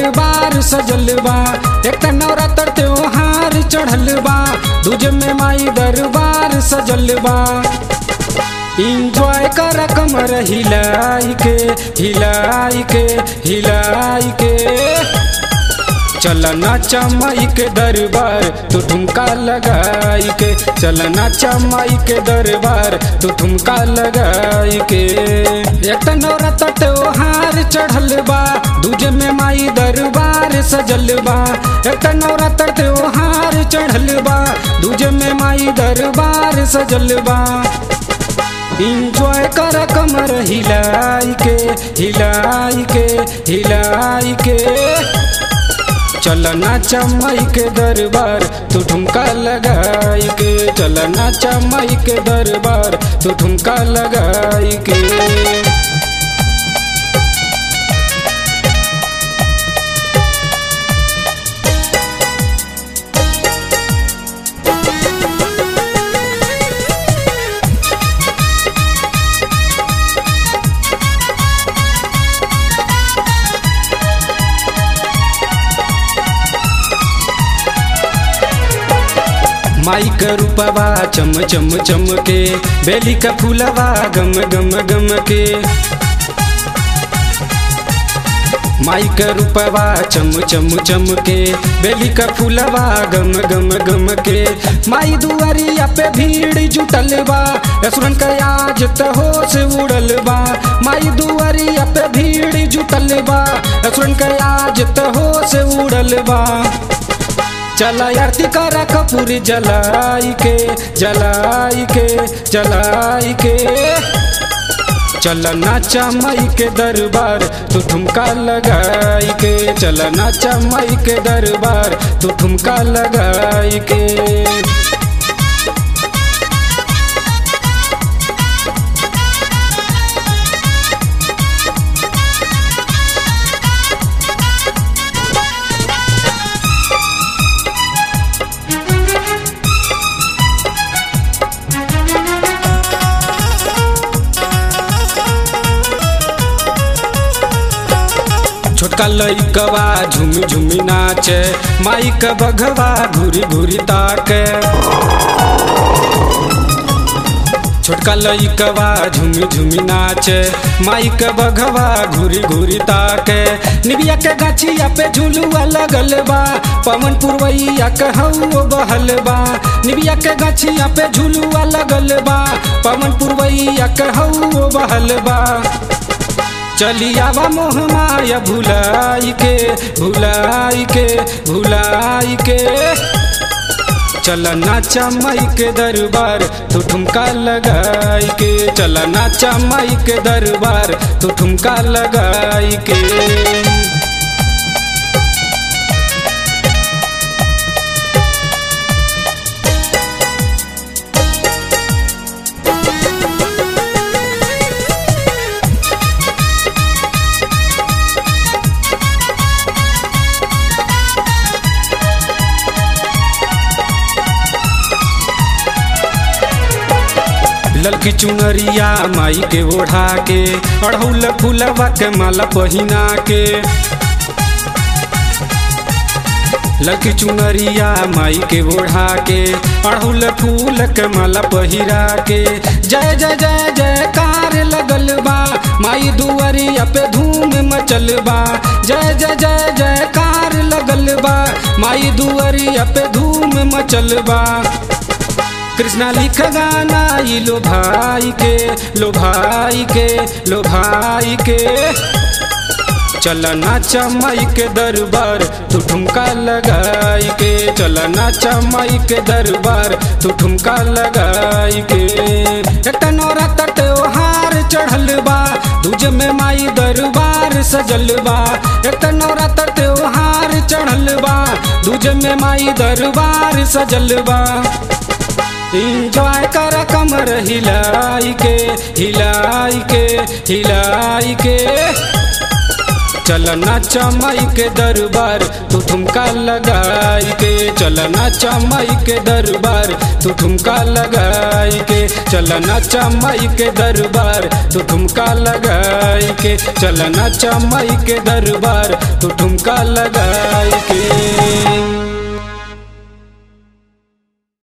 दरबार सजल बा एक त नवरात्र त्योहार चढ़ल बा दूज में माई दरबार सजल बा इंजॉय कर कमर हिलाई के हिलाई के हिलाई के चलना चमाई के दरबार तू ठुमका लगाई के चलना चमाई के दरबार तू ठुमका लगाई के एक नवरात्र त्योहार चढ़ल बा दूजे में माई दरबार सजल बा एक नवरात्र त्योहार चढ़ल बा दूजे में माई दरबार सजल बा इंजॉय कर कमर हिलाई के हिलाई के हिलाई के चलना चमाई के दरबार तू ठुमका लगाई के चलना चमाई के दरबार तू ठुमका लगाई के माई का रूपवा चम चम चम के बेली का फूलवा गम गम गम के माई का रूपवा चम चम चम के बेली का फूलवा गम गम गम के माई दुआरिया पे भीड़ जुटल बा असुरन का आज त होश उड़ल बा माई दुआरिया पे भीड़ जुटल बा असुरन का आज त होश उड़ल बा चला आरती करा कपूर जलाई के जलाई के जलाई के चलना चमाई के दरबार तू ठुमका लगाई के चलना चमाई के दरबार तू ठुमका लगाई के छोटका लइकवा झुमी झुमी नाचे माई का बघवा घूरी घूरी ताके छोटका लइकवा झुमी झुमी नाचे माई का बघवा घूरी घूरी ताके निबिया के गाछिया पे झुलुआ लगल बा पवन पुरवैया कहू बहल बा निबिया के गाछिया पे झुलुआ लगल बा पवन पुरवैया कहू बहल बा चलियावा मोह माया भुलाई के भुलाई के भुलाई के चलना चमाई के दरबार तू ठुमका लगाई के चलना चमाई के दरबार तू ठुमका लगाई के ललकी चुनरिया माई के ओढ़ा के अड़हुल फूलवा के माला पहिना के ललकी चुनरिया माई के ओढ़ा के अड़हुल फूल के माला पहिरा के जय जय जय जयकार लगल बा माई दुआरिया पे धूम मचल बा जय जय जय जयकार लगल बा माई दुआरिया पे धूम मचल बा कृष्णा लिख गाना ई लो भाई के लो भाई के लो भाई के चलना चमाई के दरबार तू ठुमका लगाई के चलना चमाई के दरबार तू ठुमका लगाई के एक नवरात्र त्योहार चढ़ल बा दूज में माई दरबार सजल बा एक नवरात्र त्योहार चढ़ल बा दूज में माई दरबार सजल बा इंजॉय कर कमर हिलाई के हिलाई के हिलाई के चल नाचा माई के दरबार तू ठुमका लगाई के चल नाचा माई के दरबार तू ठुमका लगाई के चल नाचा माई के दरबार तू ठुमका लगाई के चल नाचा माई के दरबार तू ठुमका लगाई के